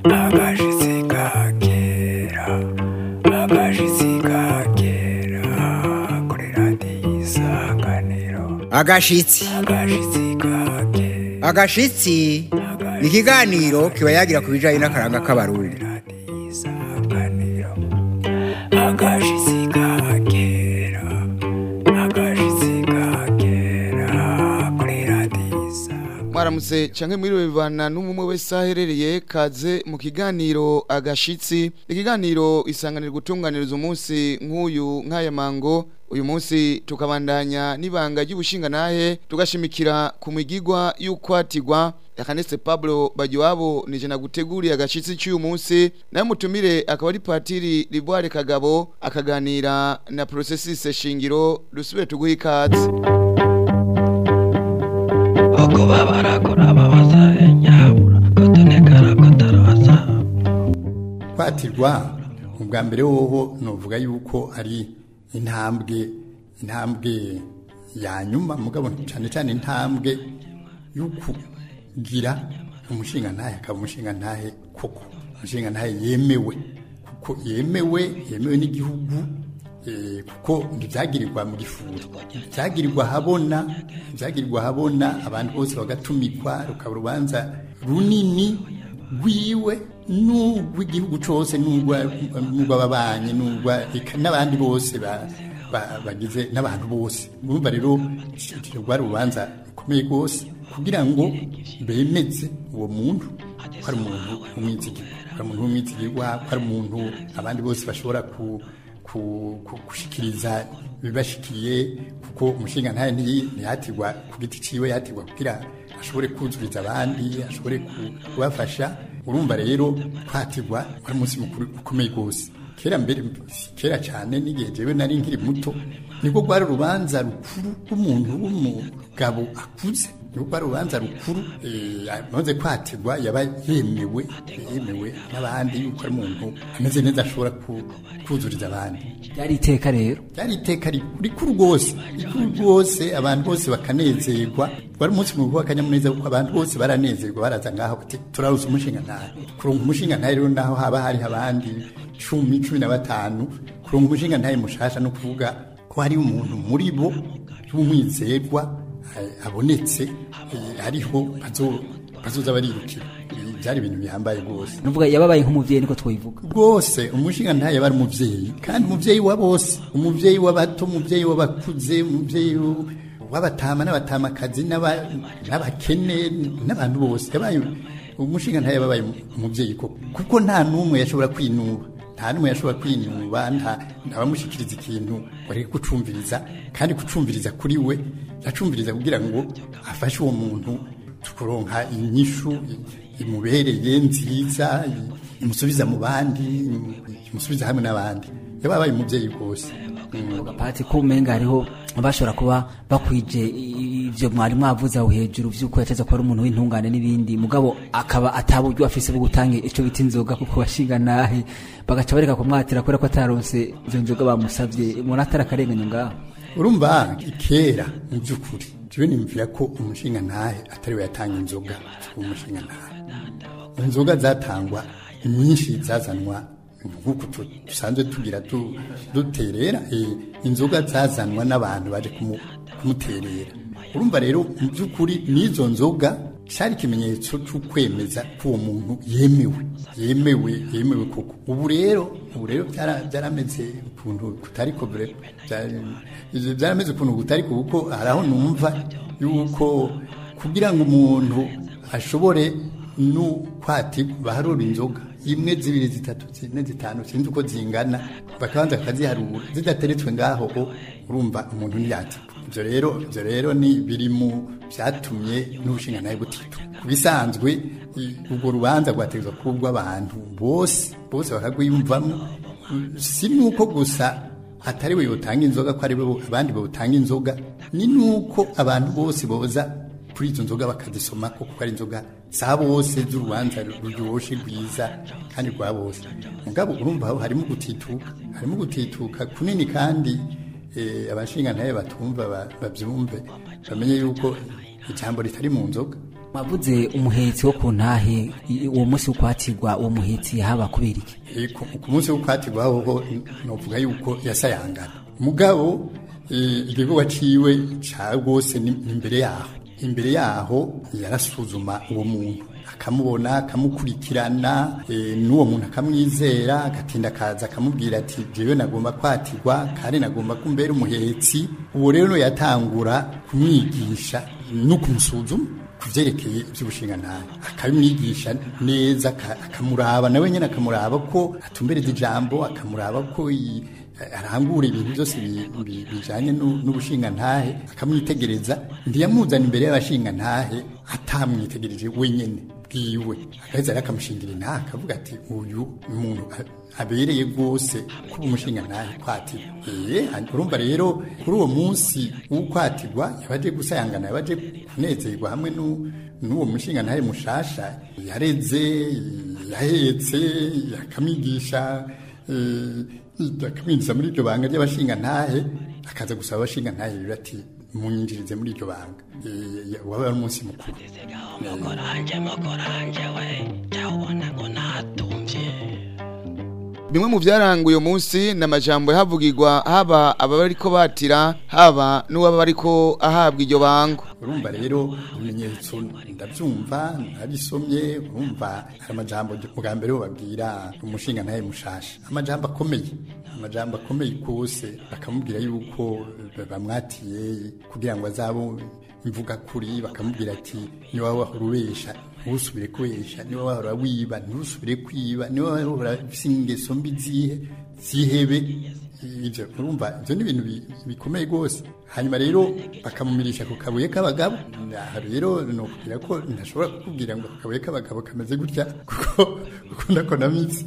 agashitsi ka kera agashitsi ka kera kuri radiyo isanganiro agashitsi agashitsi ka kera agashitsi ni ikiganiro kiba yagira ku bijyanye n'akaranga k'abarundi radiyo isanganiro agashitsi ka kera agashitsi ka kera kuri radiyo isanganiro mwaramutse canke mwiriwe bivana n'umwe wese aherereye kaze mu kiganiro agashitsi ikiganiro isanganira gutunganiriza umunsi nk'uyu nk'aya mango uyu munsi tukabandanya n'ibanga ry'ubushinganahe tugashimikira ku migigwa y'ukwatigwa Yakanese Pablo Bagiwabo nije naguteguriye agashitsi cy'uyu munsi nayo mutumire akaba ari patiri Liboire Kagabo akaganira na processus shingiro rusubire tuguha ikaze uko babara kurababaza nyabura kotonekara kotarabaza kwatirwa ubwa mbere woho novuga yuko ari intambwe intambwe ya nyuma mugabo cyane cyane intambwe yo kugira umushinga ntahe akaba umushinga ntahe koko umushinga ntahe yemewe kuko yemewe yemewe n'igihugu eh, kuko ntibyagirirwa mu gifuri byagirirwa habona byagirirwa habona abantu bose bagatumikwa rukaba urubanza runini rwiwe n'urw'igihugu cyose n'urw'ababanyi n'abandi bose ba- ba- bagize n'abantu bose urumva rero rwari urubanza rukomeye rwose kugira ngo bemeze uwo muntu ko ari umuntu w'umwizigirwa ko ari umuntu w'umwizigirwa ko ari umuntu abandi bose bashobora ku ku- ku- gushikiriza ibibashikiye kuko umushinga ntayo ntiyatirwa ku giti ciwe yatirwa kugira ashobore kuzuriza abandi ashobore ku- kubafasha urumva rero kwatirwa wari umunsi mukuru ukomeye rwose kera mbere kera cyane n'igihe jewe nari nkiri muto nibwo rwari urubanza rukuru rw'umuntu w'umugabo akuze nibwo rwari urubanza rukuru eh, amaze kwatirwa yaba yemewe yemewe n'abandi yuko ari umuntu ameze neza ashobora ku- kuzuriza abandi ryari iteka rero ryari iteka rikuru rwose rikuru rwose abantu bose bakanezerwa wari umunsi mukuru w'akanyamuneza kuko abantu bose baranezerwa baraza ngaho bati turarusa umushinga ntahe kuronka umushinga ntahe rero naho haba hariho abandi cumi cumi na batanu kuronka umushinga ntahe mushasha no kuvuga ko hari umuntu muri bo w'umwizerwa eh, abonetse eh, ariho bazo- bazoza barirukira Eh, byari ibintu bihambaye rwose nuvuga yababaye nk'umuvyeyi niko twoyivuga rwose umushinga ntayo aba ari umubyeyi kandi umubyeyi wa bose umubyeyi w'abato umubyeyi w'abakuze umubyeyi w'abatama n'abatamakazi n'aba- n'abakene n'abantu bose yabaye umushinga ntayo yababaye umubyeyi koko kuko nta n'umwe yashobora kwinuba nta n'umwe yashobora kwinuba nta abamushyikiriza ikintu wari kucumviriza kandi kucumviriza kuri we yacumviriza kugira ngo afashe uwo muntu kuronka inyishu imubereye nziza imusubiza mu bandi imusubiza hamwe n'abandi yababaye umubyeyi rwose pati ko umenga hariho bashobora kuba bakwije ivyo mwari mwavuze aho hejuru vy'uko yateza kuba ari umuntu w'intungane n'ibindi mugabo akaba ataburyo afise bwo gutanga ico bita inzoga kuko washinga nahe bagaca bareka kumwatira kubera ko ataronse izo nzoga bamusavye umuntu atarakarenganya ngaho urumva kera mu by'ukuri jewe nimvira ko umushinga ntahe atari we yatanga inzoga umushinga ntahe inzoga zatangwa nyinshi zazanwa nk'uko tu- dusanzwe tugira tu- duterera eh, inzoga zazanwa n'abantu baje kumu- kumuterera urumva rero mu by'ukuri n'izo nzoga cyari ikimenyetso cyo kwemeza ko uwo muntu yemewe yemewe yemewe koko ubu rero ubu rero byara- byarameze ukuntu kutari ko bre- byari- ivyo byarameze ukuntu kutari ko kuko hari aho numva yuko kugira ngo umuntu ashobore no kwati baharura inzoga imwe zibiri zitatu zine zitanu sinzi uko zingana bakabanza bakaziharura zidateretswe ngaho o, urumva umuntu ntiyatikwa ibyo rero ibyo rero ni biri mu byatumye n'ubushinga nawe butitu ku bisanzwe i- urwo rubanza rwategetswe kuba urw'abantu bose bose bakagwiyumvamo si nuko gusa atari we yotanga inzoga ko ari we abandi bawutanga inzoga ni nuko abantu bose boza kuri izo nzoga bakazisoma ko kuko ari inzoga za bose z'urubanza ruryoshe rwiza kandi rwa bose mugabo urumva aho harimo gutituka harimo gutituka kunini kandi eh, abashinga ntaye batumva ba- babyumve bamenye yuko ijambo ritari mu nzoga mwavuze umuhetsi wo ku ntahe i- uwo munsi wo kwatirwa uwo muhetsi yahaba kubera iki Eh, ku ku munsi wo kwatirwaho ho novuga yuko yasayangana mugabo eh, igikorwa ciwe ca rwose ni ni imbere yaho imbere yaho yarasuzuma uwo muntu akamubona akamukurikirana eh, n'uwo muntu akamwizera agatinda akaza akamubwira ati jewe nagomba kwatirwa kandi nagomba kumbera umuhetsi uwo rero yatangura kumwigisha no kumusuzuma ku byerekeye iby'ubushingantahe akabimwigisha neza aka- akamuraba nawe nyine akamuraba ko atumbereza ijambo akamuraba ko i- arangura ibintu byose bi- bi- bijanye n'u- n'ubushingantahe akamwitegereza ntiyamuzana imbere y'abashingantahe atamwitegereje wenyine bwiwe agaheza rero akamushingira intahe akavuga ati uyu ni umuntu a- abereye rwose kuba umushingantahe kwatirwa ee urumva rero kuri uwo munsi w'ukwatirwa yabaje gusayangana yabaje kunezerwa hamwe n'u- n'uwo mushingantahe mushasha yareze yahetse akamwigisha eh, akamwinjiza muri iryo banga ry'abashingantahe akaza gusaba abashingantahe rero ati munyinjirize muri iryo banga Eh, waba ari umunsi mukuru mokoranje mokoranje we jawubona ngo natumvye bimwe mu byaranga uyu munsi ni amajambo yahavugirwa haba abariko batira haba n'uwaba bariko ahabwa iryo bango urumva rero ibimenyetso ndabyumva nabisomye urumva hari amajambo bwa mbere babwira umushinga ntaye mushasha amajambo akomeye amajambo akomeye kose bakamubwira yuko bamwatiye kugira ngo azabe imvuga kuri bakamubwira ati niba wahora ubesha ntusubire kubesha niba wahora wiba ntusubire kwiba niba wahora ufite ingeso mbi zihe zihebe ibyo urumva ibyo ni ibintu bi- bikomeye rwose hanyuma rero bakamumirisha ku kabuye k'abagabo aha rero ni ukubwira ko ntashobora kukubwira ngo akabuye k'abagabo kameze gutya kuko ukunda ko namitsi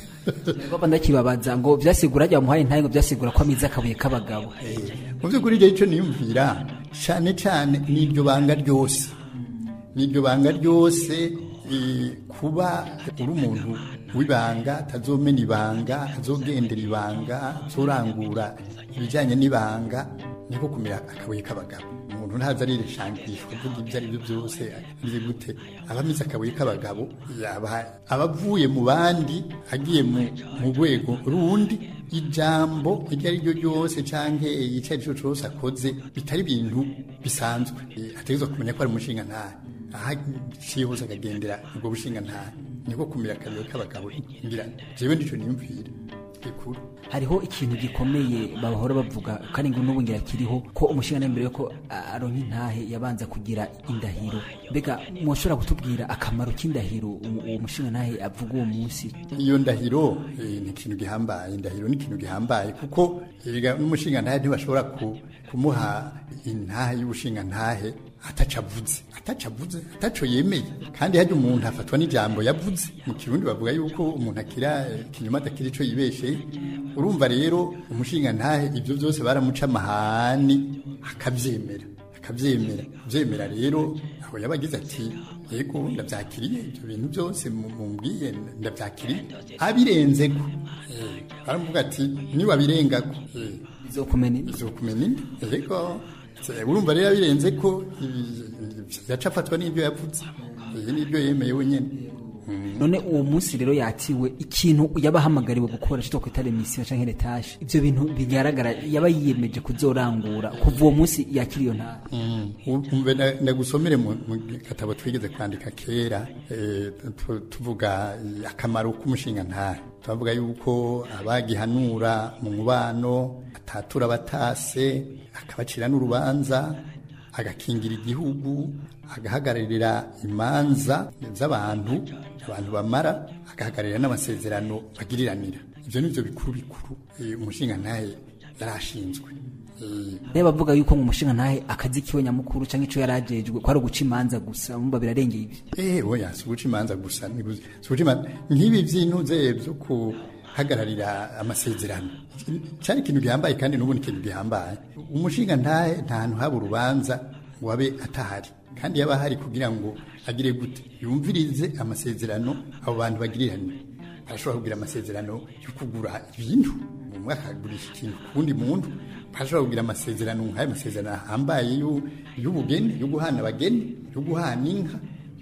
Ngoba ndakibabaza ngo vyasigura rya muhaye ntaye ngo vyasigura ko amize akabuye k'abagabo mu by'ukuri rero icyo niyumvira cyane cyane n'iryo banga ryose n'iryo banga ryose eh, kuba uri umuntu w'ibanga atazomena ibanga azogendera ibanga azorangura ibijyanye n'ibanga niko kumira akabuye k'abagabo umuntu ntaza arireshangishwa avuga ibyo ari byo byose agize gute aba amize akabuye k'abagabo yaba aba avuye mu bandi agiye mu mu rwego rundi ijambo iryo ari ryo ryose cyangwa icyo ari cyo cyose akoze bitari ibintu bisanzwe Eh, ategerezwa kumenya ko ari umushinga ntahe aha ciye hose akagendera ubwo bushinga ntahe niko kumira akabuye k'abagabo ngira jewe ndico niyumvira gikuru hariho ikintu gikomeye bahora bavuga kandi ngo n'ubu ngira kiriho ko umushinga mbere yuko aronka intahe yabanza kugira indahiro mbega mwoshobora kutubwira akamaro k'indahiro uwo uwo mushinga ntahe avuga uwo munsi iyo ndahiro eh, ni ikintu gihambaye indahiro ni ikintu gihambaye kuko erega n'umushinga ntahe ntibashobora ku- kumuha intahe y'ubushinga ntahe ataco avuze ataco avuze ataco yemeye kandi harya umuntu afatwa n'ijambo yavuze mu kirundi bavuga yuko umuntu akira eh, ikinyoma adakira ico yibesheye urumva rero umushinga ntahe ibyo byose baramuca amahani akabyemera akabyemera byemera rero aho yaba agize ati yego ndabyakiriye ibyo bintu byose mu- mumbwiye ndabyakiriye abirenzeko eh, baramuvuga ati niwabirengako eh, izokumena izokumena indi yego eh, urumva rero abirenze ko ibi- yaca afatwa n'ibyo yavuze iyi n'ibyo yemeye wenyine none uwo munsi rero yatiwe ikintu yaba ahamagariwe gukora cyo kwita remisiyo canke retashe ivyo bintu bigaragara yaba yiyemeje kuzorangura kuva uwo munsi yakira iyo ntara umve na- ndagusomere mu mu gatabo twigeze kwandika kera eh, tu- tuvuga eh, akamaro k'umushinga ntahe turavuga yuko abagihanura mu mubano atatura abatase akabacira n'urubanza agakingira igihugu agahagararira imanza z'abantu abantu bamara agahagararira n'amasezerano bagiriranira ibyo ni byo bikuru bikuru eh, umushinga ntahe yari ashinzwe Eh, rero bavuga yuko mu mushinga ntahe akazi kiwe nyamukuru canke ico yarajejwe ko ari uguca imanza gusa mumba birarengeye ibi Eh, oya si uguca imanza gusa ni gu- si uguca imanza nk'ibi by'intuze byo kuhagararira amasezerano cyari ikintu gihambaye kandi n'ubu ni ikintu gihambaye umushinga ntahe nta hantu haba urubanza ngo abe atahari kandi yaba ahari kugira ngo agire gute yumvirize amasezerano abo bantu bagiriranye barashobora kugira amasezerano yo kugura ibintu umwe akagurisha ikintu ku wundi muntu barashobora kugira amasezerano nk'ayo masezerano ahambaye y'u- y'ubugeni yo guhana abageni yo guhana inka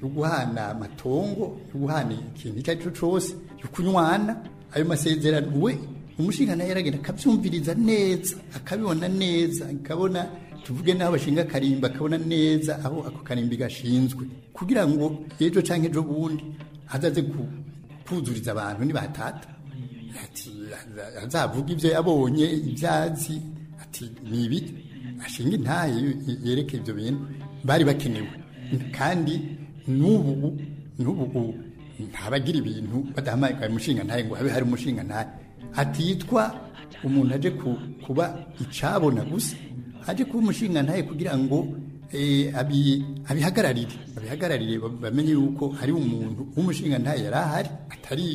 yo guhana amatongo yo guhana ikintu icyo ari cyo cyose yo kunywana ayo masezerano we umushinga nawe yaragenda akabyumviriza neza akabibona neza akabona tuvuge n'aho bashinga akarimba akabona neza aho ako karimbi gashinzwe kugira ngo ejo cyangwa ejo bundi azaze ku- kuzuriza abantu nibatata ati azavuga ibyo yabonye ibyazi ati ni ibi ashinga intaye yereke ibyo bintu bari bakenewe kandi n'ubu n'ubu ntabagira ibintu badahamagaye umushinga ntaye ngo habe hari umushinga ntaye atitwa umuntu aje ku- kuba icabona gusa aje kuba umushinga ntaye kugira ngo eh, abi- abihagararire abihagararire ba- bamenye yuko hari umuntu w'umushinga ntaye yari ahari atari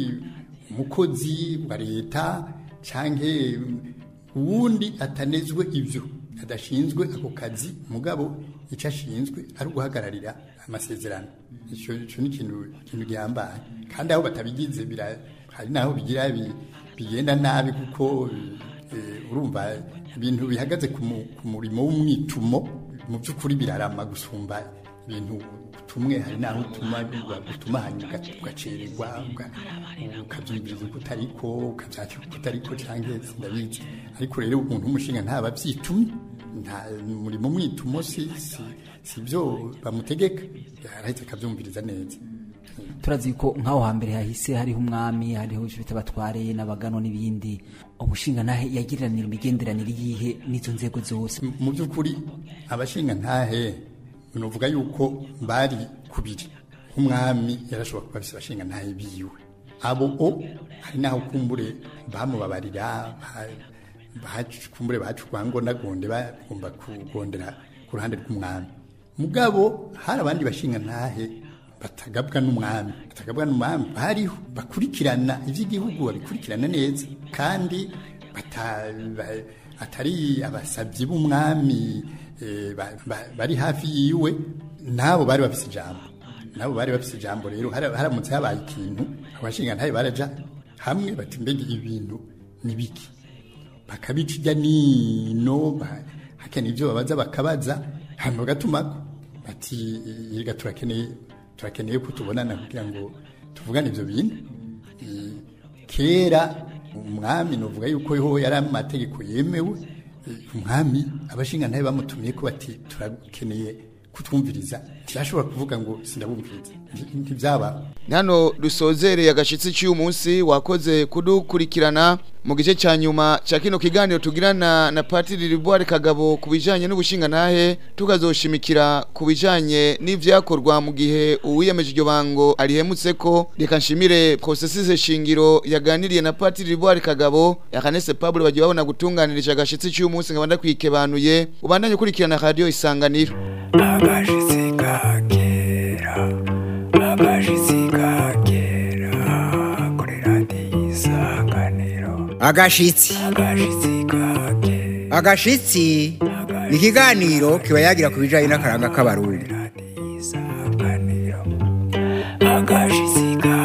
umukozi wa leta canke uwundi atanezwe ibyo adashinzwe ako kazi mugabo icyo ashinzwe ari uguhagararira amasezerano icyo icyo ni ikintu ikintu gihambaye kandi aho batabigize bira- hari n'aho bigira bi- bigenda nabi kuko eh, urumva ibintu bihagaze ku mu- ku murimo w'umwitumo mu by'ukuri birarama gusumba ibintu tumwe hari n'aho utuma utuma hanyuma ugacererwa uga- ukabyumviriza uko utariko ukabyakira uko utariko cyangwa sindabizi ariko rero umuntu w'umushinga ntaba abyitumye nta umurimo mwitumo si si si byo bamutegeka arahita akabyumviriza neza turazi ko nk'aho hambere hahise hariho umwami hariho icyo bita abatware n'abagano n'ibindi umushinga nahe yagiriranira imigenderanire yihe n'izo nzego zose mu by'ukuri abashinga ntahe nuvuga yuko bari kubiri nk'umwami yarashobora kuba afite abashinga ntahe biwe abo o hari n'aho kumbure bamubabarira ba- bacu- kumbure bacu rwangonagonde bagomba kugondera ku ruhande rw'umwami mugabo hari abandi bashinga ntahe batagabwa n'umwami batagabwa n'umwami bariho bakurikirana iby'igihugu babikurikirana neza kandi bata- ba- atari abasabyi b'umwami eh, ba- ba- bari hafi yiwe nabo bari bafite ijambo nabo bari bafite ijambo rero hara- haramutse habaye ikintu abashinga ntahe baraja hamwe bati mbega ibintu ni biki bakabica ijya nino ba- hakeneye ibyo babaza bakabaza hanyuma bagatumako bati yega turakeneye turakeneye ko tubonana kugira ngo tuvugane ibyo bintu Eh, kera umwami nuvuga yuko ho yari amategeko yemewe Eh, umwami abashinga ntabe bamutumiye ko bati turakeneye kutwumviriza ntiyashobora kuvuga ngo sindabumviriza Nti- ntibyaba hano dusozereye agashitsi cy'uyu munsi wakoze kudukurikirana mu gice cya nyuma cya kino kiganiro tugirana na patiri ribuwari kagabo ku bijyanye n'ubushingantahe tukazoshimikira ku bijyanye n'ibyakorwa mu gihe uwiyemeje iryo bango arihemutse ko reka nshimire prosesise shingiro yaganiriye na patiri ribuwari kagabo yakanese pablo bagiye babona gutunganirije agashitsi cy'uyu munsi nkaba ndakwikebanuye ubandanye ukurikirana radiyo isanganiro agashitsi ka kera agashitsi ka kera kuri radiyo isanganiro agashitsi agashitsi ka kera agashitsi ni ikiganiro kiba yagira ku bijyanye n'akaranga k'abarundi radiyo isanganiro agashitsi ka